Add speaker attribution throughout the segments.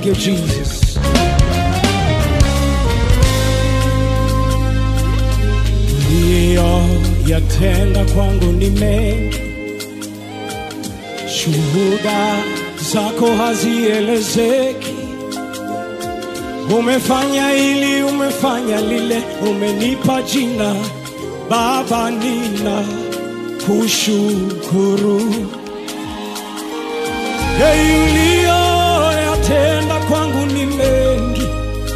Speaker 1: Thank you, Jesus. Uliyoyatenda kwangu ni mengi, shuhuda zako hazielezeki. Umefanya hili, umefanya lile, umenipa jina Baba, nina kushukuru. Hey, uliyoyatenda kwangu ni mengi,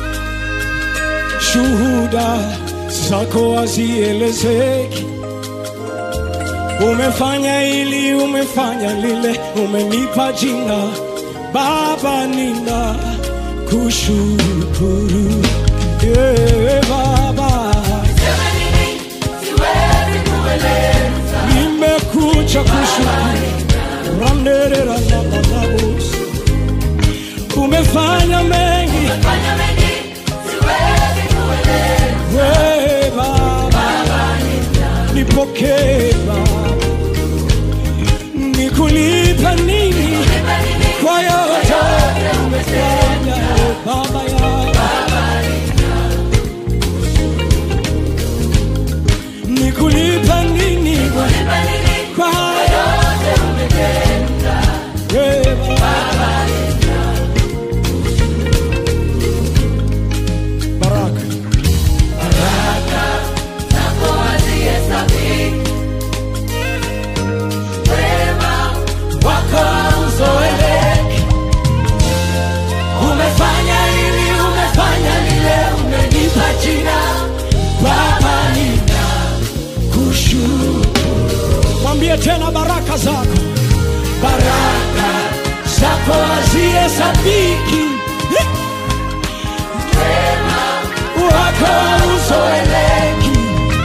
Speaker 1: shuhuda zako hazielezeki. Umefanya hili, umefanya lile, umenipa jina Baba, nina kushukuru. Yeah, Baba, nimekuja kushukuru. Randerera na manabus. Umefanya mengi we Baba, nipokee Baba, nikulipa nini kwa yote umefanya e Baba yangu, nikulipa nini kwa yote we Baba. Baraka wako uzoeleke. Umefanya hili, umefanya lile, umenipa jina Baba, nina kushukuru. Mwambie tena baraka zako, baraka zako hazihesabiki, wako uzoeleki.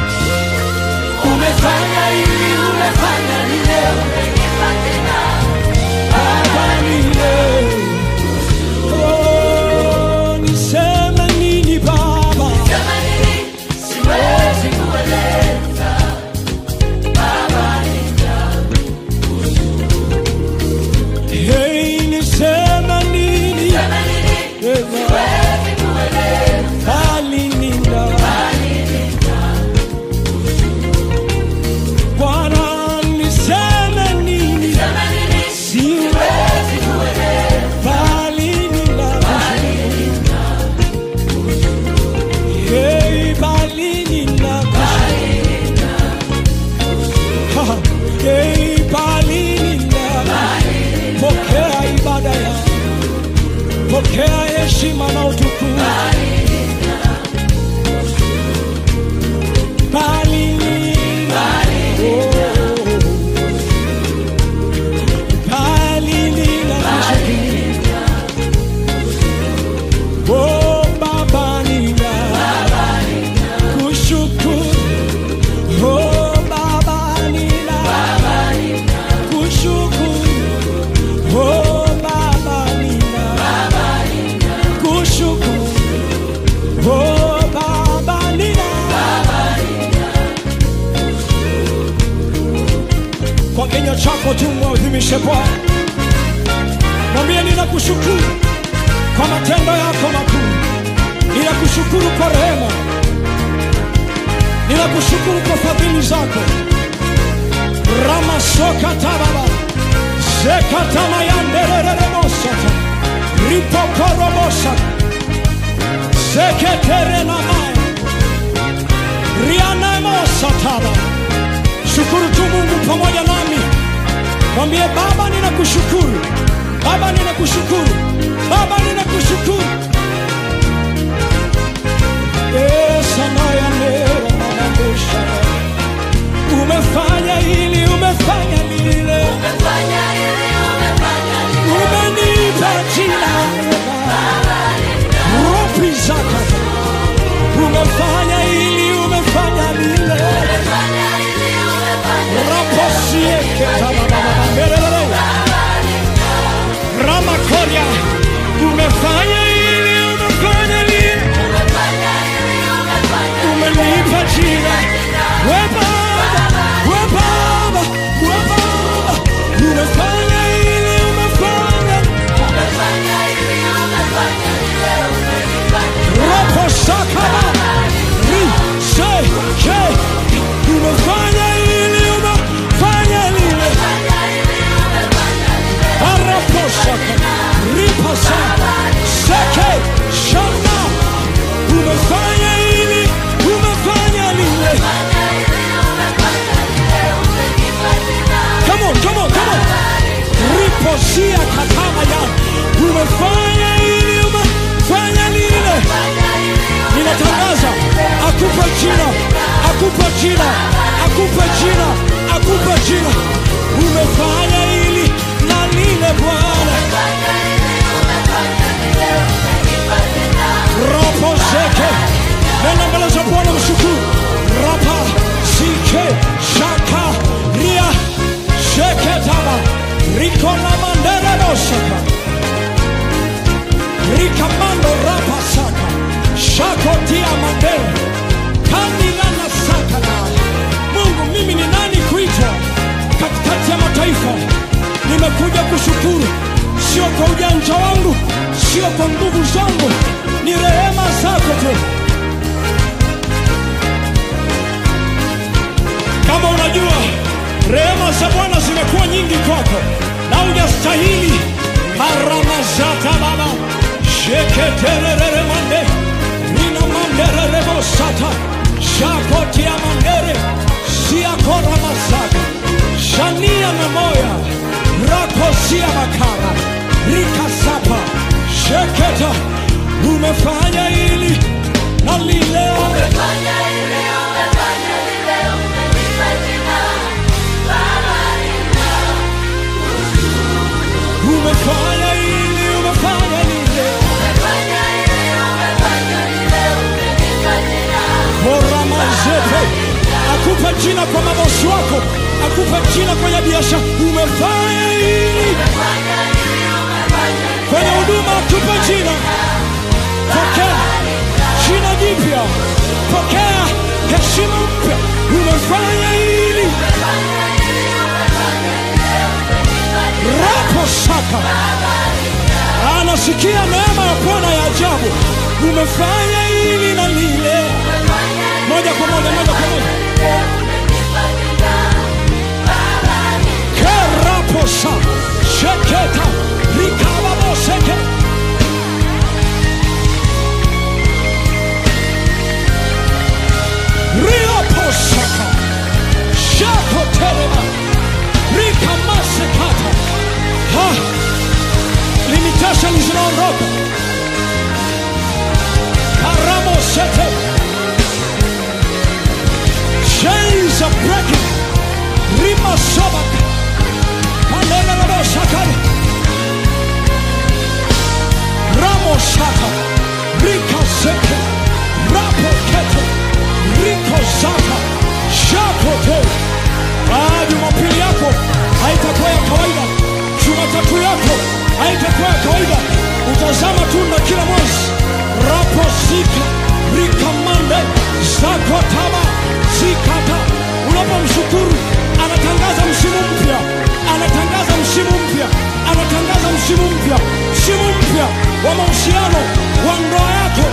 Speaker 1: Umefanya hili, umefanya lile, umenipa jina Baba, nina Oh, niseme nini Baba? Hey, niseme nini? Eh, bali nina. Bwana, niseme nini? Siwezi bali nina. Hey, bali nina. Ha, hey, bali nina. Pokea ibada ya pokea heshima na utukufu. Bali nina. Oh. Bali nina. Oh, Baba nina. Kushukuru. Oh, Baba nina. Kushukuru. Oh, Baba nina. Kushukuru. Oh, Baba nina. Kwa kinywa chako tu mwadhimishe Bwana, mwambie ninakushukuru kwa matendo yako makuu, ninakushukuru kwa rehema, ninakushukuru kwa fadhili zako. ramasokatababa zekatamayanderereremosata ripokorobosata seketerenamaya rianemosataba shukuru tu mungu pamoja nami mwambie baba ninakushukuru baba ninakushukuru baba ninakushukuru esanayanerananabosha umefanya hili umefanya lile umenipa jina ropi zako umefanya hili umefanya lile raposieketababababerere ramakori kushukuru, sio kwa ujanja wangu, sio kwa nguvu zangu, ni rehema zako tu. Kama unajua rehema za Bwana zimekuwa nyingi kwako na hujastahili, maramazata baba sheketererere mande nina mandererebo sata shakotia mandere siakora masaka shania na moya rakosia makara rikasapa sheketa umefanya hili na lile
Speaker 2: Umefanya ile, umefanya lile, umenipa jina. Baba nina
Speaker 1: umefanya hili umefanya lile
Speaker 2: umefanya ile, umefanya lile, umenipa jina.
Speaker 1: koramazete akupe jina kwa mabosi wako akupe jina kwenye biashara umefanya hili
Speaker 2: Umefanya ile, umefanya lile,
Speaker 1: kwenye huduma akupe jina pokea jina jipya pokea heshima mpya umefanya hili
Speaker 2: umefanya ile, umefanya lile, umenipa jina.
Speaker 1: rapo saka anasikia neema ya bwana ya ajabu umefanya hili na lile
Speaker 2: Umefanya ile,
Speaker 1: moja kwa moja moja kwa moja
Speaker 2: lile, umenipa jina. Baba nina
Speaker 1: keraposa sheketa rikababoseke rioposaka shakotelema rikamasekata ha limitation zinaondoka karamosete chains are breaking rimasobaka Kalelelebosakale. Ramosaka. Rikaseke. Rapokete. Rikozaka. Shakote. Ah, Jumapili yako haitakuwa ya kawaida. Jumatatu yako haitakuwa ya kawaida. Utazama tunda kila mwezi. Raposika. Rikamande. Zakotaba. Zikata. Unapomshukuru anatangaza msimu mpya, anatangaza msimu mpya, anatangaza msimu mpya, msimu mpya wa mahusiano wa ndoa yako,